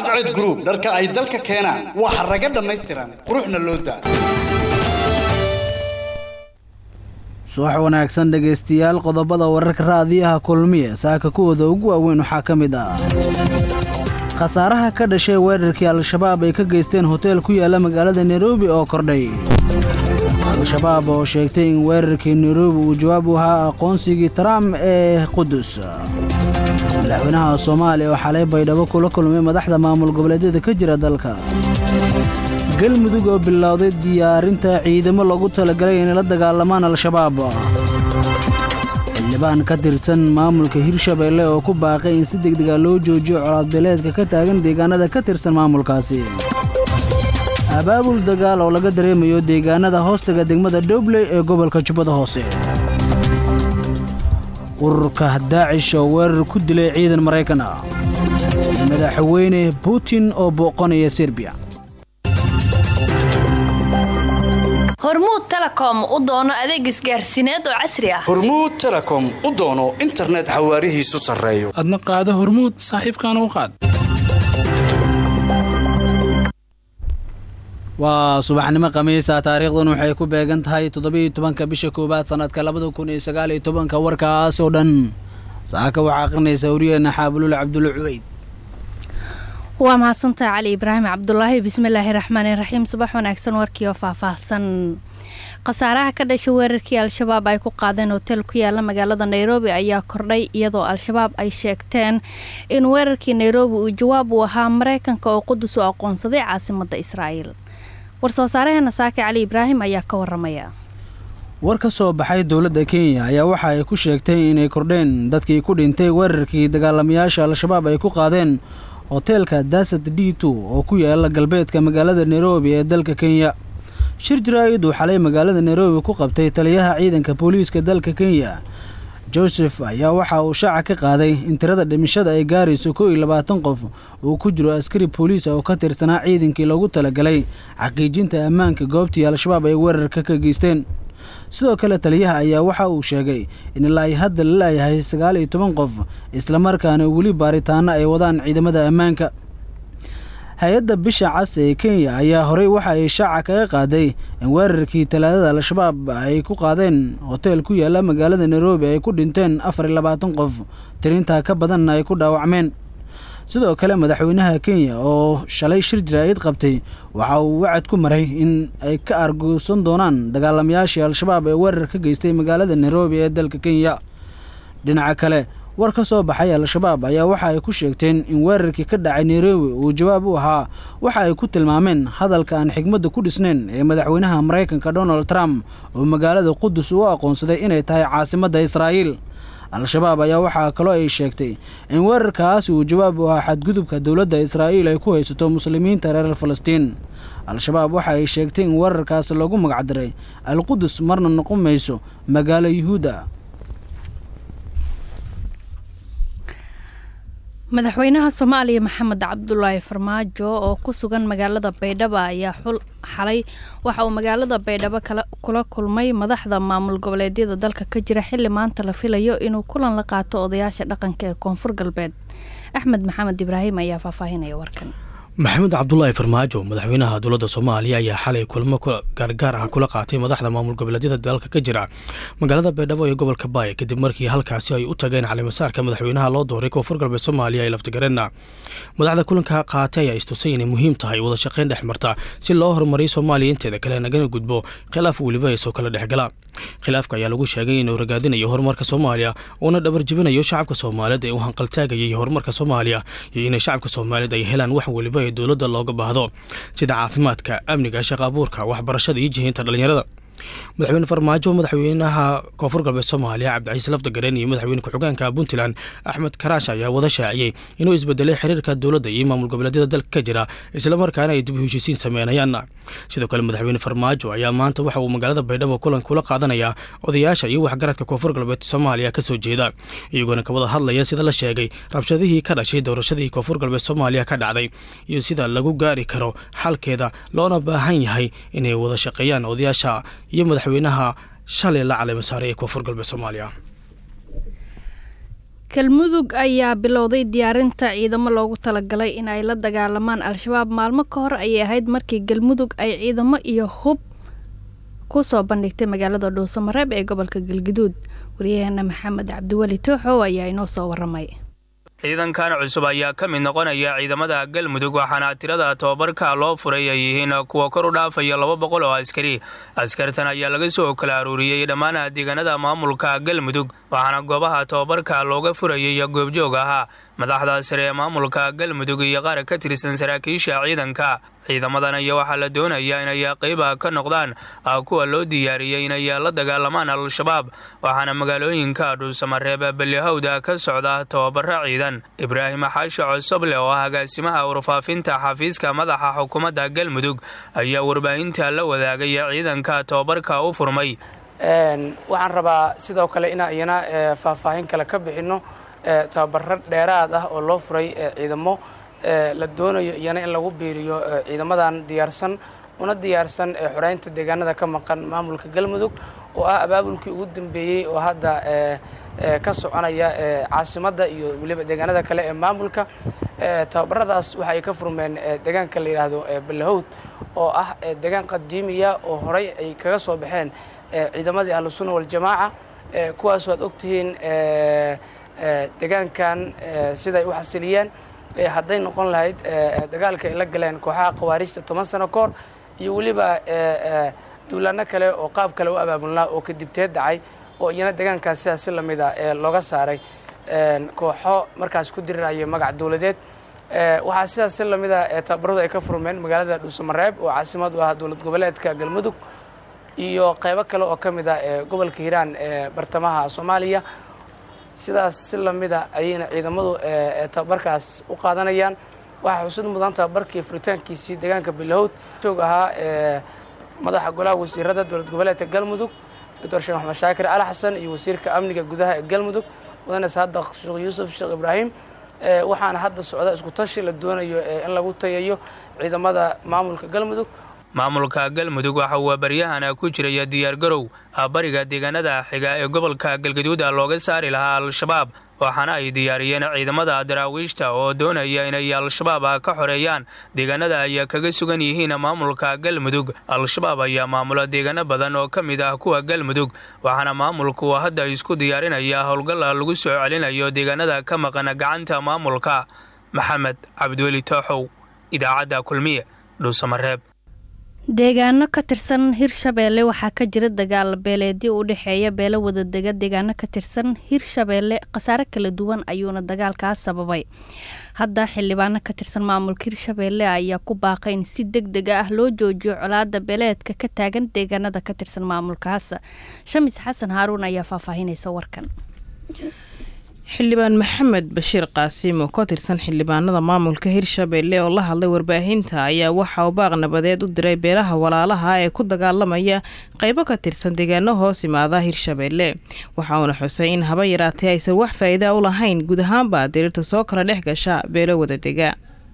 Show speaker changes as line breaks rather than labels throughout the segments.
cadced group dharka ay dalka keenaan waa xaraga dhammaystiran quruxna loo daa
subax wanaagsan dhegaystayaal qodobada wararka raadiyaha kulmiye saaka kuwooda ugu waaweyn waxaa ka mid ah khasaaraha ka dhashay weerarkii al-shabaab ay ka geysteen hoteel ku yaalla magaalada nairobi oo kordhay al-shabaab oo sheegtay in weerarkii nairobi uu jawaab u ahaa aqoonsigii trump ee qudus madaxweynaha soomaaliya oo xalay baydhabo kula kulmay madaxda maamul goboleedyada ka jira dalka galmudug oo bilowday diyaarinta ciidamo loogu talagalay inay la dagaalamaan al-shabaab xildhibaan ka tirsan maamulka hirshabeelle oo ku baaqay in si degdega loo joojiyo colaadbeeleedka ka taagan deegaanada ka tirsan maamulkaasi abaabul dagaal oo laga dareemayo deegaanada hoostaga degmada dhobley ee gobolka jubbada hoose ururka daacish oo weerar ku dilay ciidan maraykan ah madaxweyne putin oo booqanaya serbiya
hormuud telecom u doono adeeg isgaarsiineed oo casri ah
hormuud telecom u doono internet xawaarihiisu sarreeyo
adna qaado hormuud saaxiibkaana u qaad
waa subaxnimo khamiisa taariikhdan waxay ku beegan tahay toddobiiyo tobanka bisha koowaad sannadka labada kun iyo sagaaliyo tobanka warkaas oo dhan saaka waxaa akhrinaysa wariyeenna xaabulul cabdulla cubeyd
waa mahadsantaha cali ibraahim cabdulaahi bismillaahi raxmaani raxiim subax wanaagsan warkii oo faahfaahsan khasaaraha ka dhashay weerarkii al-shabaab ay ku qaadeen hotel ku yaala magaalada nairobi ayaa kordhay iyadoo al-shabaab ay sheegteen in weerarkii nairobi uu jawaab uu ahaa mareykanka oo qudus u aqoonsaday caasimadda israa'iil war-soo saareheena saake cali ibraahim ayaa ka waramaya
war ka soo baxay dowladda kenya ayaa waxa ay ku sheegtay inay kordheen dadkii ku dhintay weerarkii dagaalamayaasha al-shabaab ay ku qaadeen hoteelka dasad d two oo ku yaala galbeedka magaalada nairobi ee dalka kenya shir jaraa'id uu xalay magaalada nairobi ku qabtay taliyaha ciidanka booliiska dalka kenya joseph ayaa waxa uu shaaca ka qaaday in tirada dhimashada ay gaarayso kow iyo labaatan qof uu ku jiro askari booliis oo ka tirsanaa ciidankii loogu talagalay xaqiijinta ammaanka goobtii al-shabaab ay weerarka ka geysteen sidoo kale taliyaha ayaa waxa uu sheegay in ilaa ay hadda la laayahay sagaal iyo toban qof islamarkaana weli baaritaano ay wadaan ciidamada ammaanka hay-adda bisha cas ee kenya ayaa horey waxa ay shaaca kaga qaaday in weerarkii talaadada al-shabaab ay ku qaadeen hoteel ku yaala magaalada nairobi ay ku dhinteen afar iyo labaatan qof tirintaa ka badanna ay ku dhaawacmeen sidoo kale madaxweynaha kenya oo shalay shir jaraa'id qabtay waxa uu wacad ku maray in ay ka arguusan doonaan dagaalamayaashii al-shabaab ee weerar ka geystay magaalada nairobi ee dalka kenya dhinaca kale war ka soo baxay al-shabaab ayaa waxa ay ku sheegteen in weerarkii ka dhacay nairobi uu jawaab u ahaa waxa ay ku tilmaameen hadalka aan xigmadda ku dhisnayn ee madaxweynaha maraykanka donald trump oo magaalada qudus u aqoonsaday inay tahay caasimadda israa'iil al-shabaab ayaa waxaa kaloo ay sheegtay in weerarkaas uu jawaab u ahaa xadgudubka dowladda israa'iil ay ku haysato muslimiinta reer falastiin al-shabaab waxa ay sheegtay in weerarkaas lagu magacdaray al-qudus marna noqon mayso magaalo yuhuudda
madaxweynaha soomaaliya maxamed cabdulaahi farmaajo oo ku sugan magaalada baydhabo ayaa xul xalay waxa uu magaalada baydhabo kula kulmay madaxda maamul goboleedyada dalka ka jira xilli maanta la filayo inuu kulan la qaato odayaasha dhaqanka ee koonfur galbeed axmed maxamed ibraahim ayaa faahfaahinaya warkan
maxamed cabdulaahi farmaajo madaxweynaha dowladda soomaaliya ayaa xalay kulmo gaargaar ah kula qaatay madaxda maamul goboleedyada dalka ka jira magaalada baydhabo ee gobolka baay kadib markii halkaasi ay u tageen calimasaarka madaxweynaha loo dooray koonfur galbeed soomaaliya ee laftigareenna madaxda kulanka qaatay ayaa istusay inay muhiim tahay wada shaqayn dhex marta si loo horumariyo soomaaliya inteeda kale nagana gudbo khilaaf weliba ee soo kala dhexgala khilaafka ayaa lagu sheegay inuu ragaadinayo horumarka soomaaliya uuna dhabar jebinayo shacabka soomaaliyeed ee u hanqaltaagayay horumarka soomaaliya iyo inay shacabka soomaaliyeed ay helaan wax weliba ee dowladda looga baahdo sida caafimaadka amniga shaqa abuurka waxbarashada iyo jihiinta dhallinyarada madaxweyne farmaajo madaxweynaha koonfur galbeed soomaaliya cabdicaiis lafdagareen iyo madaxweyne ku-xigeenka puntland axmed karaash ayaa wada shaaciyey inuu isbedelay xiriirka dowladda iyo maamul goboleedyada dalka ka jira islamarkaana ay dib u heshiisiin sameynayaan sidoo kale madaxweyne farmaajo ayaa maanta waxa uu magaalada baydhabo kulan kula qaadanayaa odayaasha iyo waxgaradka koonfur galbeed soomaaliya kasoo jeeda iyagoona ka wada hadlaya sida la sheegay rabshadihii ka dhashay doorashadii koonfur galbeed soomaaliya ka dhacday iyo sida lagu gaari karo xalkeeda loona baahan yahay inay wada shaqeeyaan odayaasha iyo madaxweynaha shalay la caleema saaray ee koonfur galbeed soomaaliya
galmudug ayaa bilowday diyaarinta ciidamo loogu talagalay in ay la dagaalamaan al-shabaab maalmo ka hor ayay ahayd markii galmudug ay ciidamo iyo hub kusoo bandhigtay magaalada dhuusamareeb ee gobolka galgaduud waryaheena maxamed cabdiweli tooxow ayaa inoo soo waramay
ciidankan cusub ayaa ka mid noqonaya ciidamada galmudug waxaana tirada tobabarka loo furay ay yihiin kuwa kor u dhaafaya laba boqol oo askari askartan ayaa laga soo kala aruuriyey dhammaan deegaanada maamulka galmudug waxaana goobaha tobabarka looga furayay goobjoog ahaa madaxda sare ee maamulka galmudug iyo qaar ka tirsan saraakiisha ciidanka ciidamadan ayaa waxaa la doonayaa inay qayba ka noqdaan kuwa loo diyaariyey inay la dagaalamaan al-shabaab waxaana magaalooyinka dhuusamareeb ballihowda ka socda tababaro ciidan ibraahim xaashi cosoble oo ah agaasimaha warfaafinta xafiiska madaxa xukuumadda galmudug ayaa warbaahinta la wadaagay ciidanka tababarka u furmay
waxaan rabaa sidoo kale inaan iyana faahfaahin kale ka bixinno tababaro dheeraad ah oo loo furay ciidamo la doonayo iyana in lagu biiriyo ciidamadan diyaarsan una diyaarsan xoreynta deegaanada ka maqan maamulka galmudug oo ah abaabulkii ugu dambeeyey oo hadda ka soconaya caasimadda iyo weliba deegaanada kale ee maamulka tababaradaas waxa ay ka furmeen deegaanka la yidhaahdo ballahowd oo ah deegaan qadiimiya oo horey ay kaga soo baxeen ciidamadii ahlusunna waljamaaca kuwaas waad ogtihiin deegaankan siday u xasiliyeen hadday noqon lahayd dagaalka ay la galeen kooxaha khawaarijta toban sano ka hor iyo weliba duulaano kale oo qaab kale u abaabulnaa oo kadibteed dhacay oo iyana deegaankaas sidaas si lamida looga saaray kooxo markaas ku diriraya magac dowladeed waxaa sidaas si lamida tababaradu ay ka furmeen magaalada dhuusamareeb oo caasimad u ah dowlad goboleedka galmudug iyo qaybo kale oo ka mid ah gobolka hiiraan ee bartamaha soomaaliya sidaas si lamida ayayna ciidamadu tababarkaas u qaadanayaan waxaa xusud mudan tababarkii furitaankiisii deegaanka bilahowd joog ahaa madaxa golaha wasiirada dowlad goboleedka galmudug doctor sheekh maxamed shaakir cali xasan iyo wasiirka amniga gudaha ee galmudug mudane saadaq sheekh yuusuf sheekh ibraahim waxaana hadda socda isku tashi la doonayo in lagu tayayo ciidamada maamulka galmudug
maamulka galmudug waxa uu baryahana ku jiraya diyaargarow bariga deegaanada xiga ee gobolka galgaduuda looga saari lahaa al-shabaab waxaana ay diyaariyeen ciidamada daraawiishta oo doonaya inay al-shabaab ka xoreeyaan deegaanada ay kaga sugan yihiin maamulka galmudug al-shabaab ayaa maamula deegaano badan oo ka mid ah kuwa galmudug waxaana maamulku hadda isku diyaarinaya howlgal lagu soo celinayo deegaanada ka maqan gacanta maamulka maxamed cabdiweli tooxow idaacadda kulmiye dhuusamareeb
deegaano ka tirsan hirshabeelle waxaa ka jira dagaal beeleedyo u dhexeeya beelo wadadega deegaano ka tirsan hirshabeelle khasaare kala duwan ayuuna dagaalkaas sababay hadda xildhibaano ka tirsan maamulka hirshabeelle ayaa ku baaqay in si deg dega ah loo joojiyo colaada beeleedka ka taagan deegaanada ka tirsan maamulkaas shamis xasan haaruun ayaa faahfaahinaysa warkan
xildhibaan maxamed bashiir qaasim oo ka tirsan xildhibaanada maamulka hirshabeelle oo la hadlay warbaahinta ayaa waxa uu baaq nabadeed u diray beelaha walaalaha ee ku dagaalamaya qaybo ka tirsan deegaano hoos imaada hirshabeelle waxa uuna xusay in haba yaraatee aysan wax faa'iida u lahayn guud ahaanba diriirta soo kala dhex gasha beelo wadadega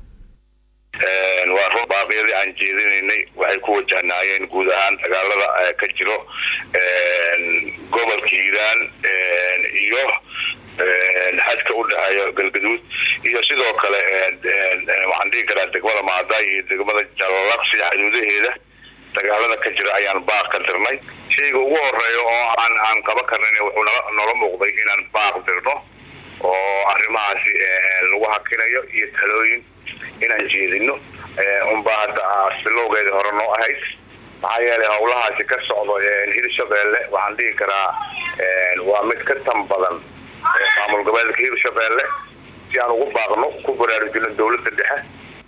waa run baaqyadii aan jeedinaynay waxay ku wajahnaayeen guud ahaan dagaalada ka jiro gobolka hiiraan iyo xadka u dhexeeya galgaduud iyo sidoo kale waxaan dhihi karaa degmada maaday iyo degmada jalalaqsi xuduudaheeda dagaalada ka jira ayaan baaq ka dirnay shayga ugu horeeya oo aan aan qaba karnayn wuxuu noola muuqday inaan baaq dirno oo arrimahaasi lagu hakinayo iyo talooyin inaan jeedino unbaa hadda bilowgeeda hore noo ahayd maxaa yeelay howlahaasi ka socdo hirshabeelle waxaan dhihi karaa waa mid ka tan badan maamul goboleedka hirshabeelle si aan ugu baaqno ku baraarujino dowladda dhexe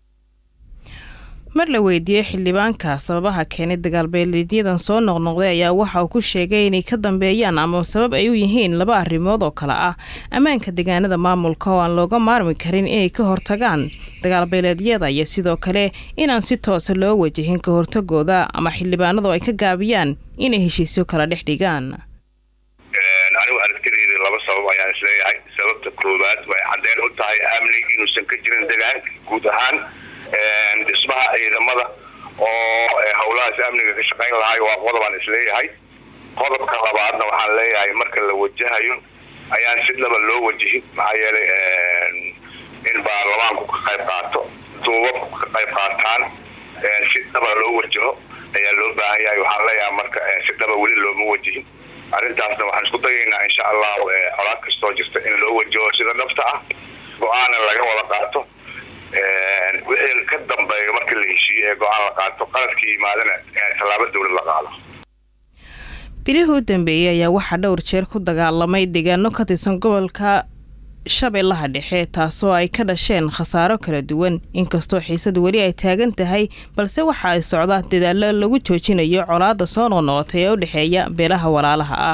mar la weydiiyey xildhibaanka sababaha keenay dagaalbeeleedyadan soo noqnoqday ayaa waxa uu ku sheegay inay ka dambeeyaan ama sabab ay u yihiin laba arrimood oo kale ah ammaanka deegaanada maamulka oo aan looga maarmi karin inay ka hortagaan dagaalbeeleedyada iyo sidoo kale inaan si toosa loo wajahin ka hortagooda ama xildhibaanadu ay ka gaabiyaan inay heshiisyo kala dhex dhigaan
anigu aragtideyda laba sabab ayaan isleeyahay sababta koowaad way caddeyn u tahay amni inuusan ka jirin degaanka guud ahaan dhismaha ciidamada oo howlahaas amniga ka shaqayn lahay waa qodobaan isleeyahay qodobka labaadna waxaan leeyahay marka la wajahayo ayaan si dhaba loo wajihin maxaa yeelay in baarlamaanku ka qayb qaato duubabku ka qayb qaataan si dhaba loo wajaho ayaa loo baahan yahay waxaan leeyahay marka si dhaba weli looma wajihin arrintaasna waxaan isku dayaynaa insha allahu colaad kastoo jirta in loo wajaho sida dhabta ah go-aana laga wada qaato wixii ka dambeeya marka la heshiiye ee go-aan la qaato qaladkii yimaadana tallaabo dawlad la qaado
bilihii u dambeeyey ayaa waxaa dhowr jeer ku dagaalamay deegaano ka tirsan gobolka shabeellaha dhexe taasoo ay ka dhasheen khasaaro kala duwan inkastoo xiisadu weli ay taagan tahay balse waxa ay socdaan dadaallo lagu joojinayo colaadda soo noqnoqotay ee u dhexeeya beelaha walaalaha ah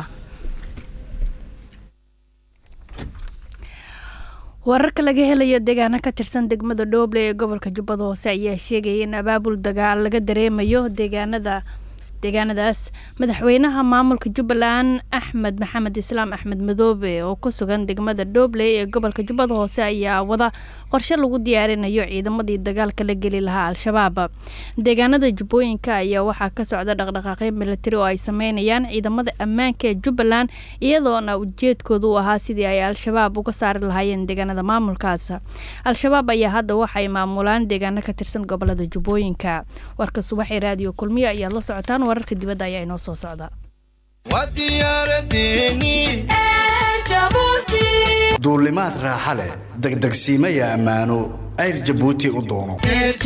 wararka laga helayo deegaano ka tirsan degmada dhooble ee gobolka jubbada hoose ayaa sheegaya in abaabul dagaal laga dareemayo deegaanada deegaanadaas madaxweynaha maamulka jubbaland axmed maxamed islaam axmed madoobe oo ku sugan degmada dhoobley ee gobolka jubbada hoose ayaa wada qorshe lagu diyaarinayo ciidamadii dagaalka la geli lahaa al-shabaab deegaanada jubbooyinka ayaa waxaa ka socda dhaqdhaqaaqyo militari oo ay sameynayaan ciidamada ammaanka ee jubbaland iyadoona ujeedkoodu u ahaa sidii ay al-shabaab uga saari lahaayeen deegaanada maamulkaas al-shabaab ayaa hadda waxay maamulaan deegaano ka tirsan gobolada jubbooyinka warka subaxee raadiyo kulmiya ayaad la socotaan wararka dibadda ayaa inoo soo socda
duulimaad raaxa leh degdegsiimaya ammaano ayr jabuuti u doono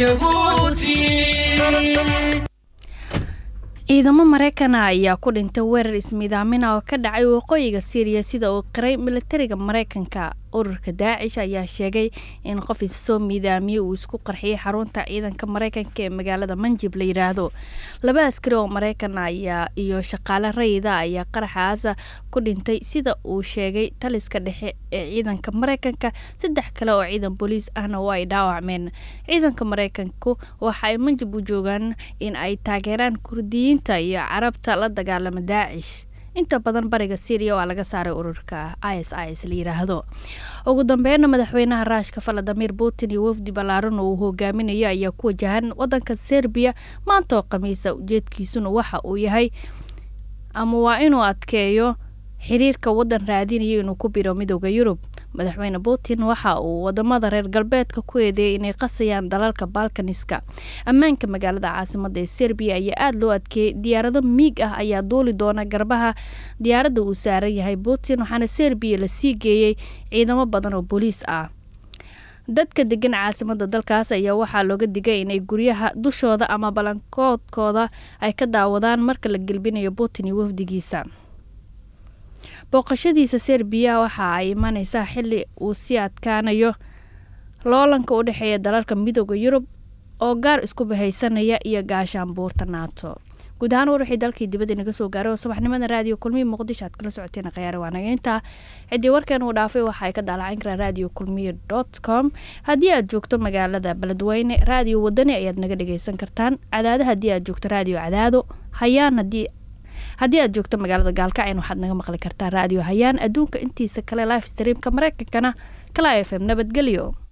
ciidamo maraykana ayaa ku dhintay weerar ismiidaamina oo ka dhacay waqooyiga siiriya sida uu qiray militariga maraykanka ururka daacish ayaa sheegay in qof isa soo miidaamiyey uu isku qarxiyay xarunta ciidanka maraykanka ee magaalada manjib la yidhaahdo laba askari oo maraykan ayaa iyo shaqaale rayida ayaa qaraxaas ku dhintay sida uu sheegay taliska dhexe ee ciidanka maraykanka saddex kale oo ciidan booliis ahna waa ay dhaawacmeen ciidanka maraykanku waxa ay manjib u joogaan in ay taageeraan kurdiyiinta iyo carabta la dagaalama daacish inta badan bariga syriya waa laga saaray ururka is is la yiraahdo ugu dambeynna madaxweynaha raashka valadimir putin iyo wafdi ballaaran oo uu hogaaminayo ayaa ku wajahan wadanka serbiya maanta oo khamiisa ujeedkiisuna waxa uu yahay ama waa inuu adkeeyo xiriirka wadan raadinayo inuu ku biro midooda yurub madaxweyne putin waxa uu wadamada reer galbeedka ku eedeeyay inay qasayaan dalalka balkaniska ammaanka magaalada caasimada ee serbiya ayaa aada loo adkeeyey diyaarado miig ah ayaa duuli doona garbaha diyaaradda uu saaran yahay putin waxaana serbiya lasii geeyey ciidamo badan oo booliis ah dadka degan caasimada dalkaas ayaa waxaa looga digay inay guryaha dushooda ama balankoodkooda ay ka daawadaan marka la gelbinayo putin iyo wafdigiisa booqashadiisa serbiya waxa ay imaneysaa xili uu sii adkaanayo loolanka u dhexeeya dalalka midooda yurub oo gaar isku bahaysanaya iyo gaashaanbuurta naato guud ahaan war wixii dalkii dibadda inaga soo gaaray oo subaxnimada raadiyo kulmiya muqdisho aad kala socoteen khiyaare waanaga intaa ciddii warkan uu dhaafay waxa ay ka daalacin karaan radio kulmiya dot com haddii aad joogto magaalada beledweyne raadiyo wadani ayaad naga dhageysan kartaan cadaado haddii aad joogto raadiyo cadaado hayaan haddii haddii aad joogto magaalada gaalkacyan waxaad naga maqli kartaa raadiyo hayaan adduunka intiisa kale life streamka mareykankana kala f m nabadgelyo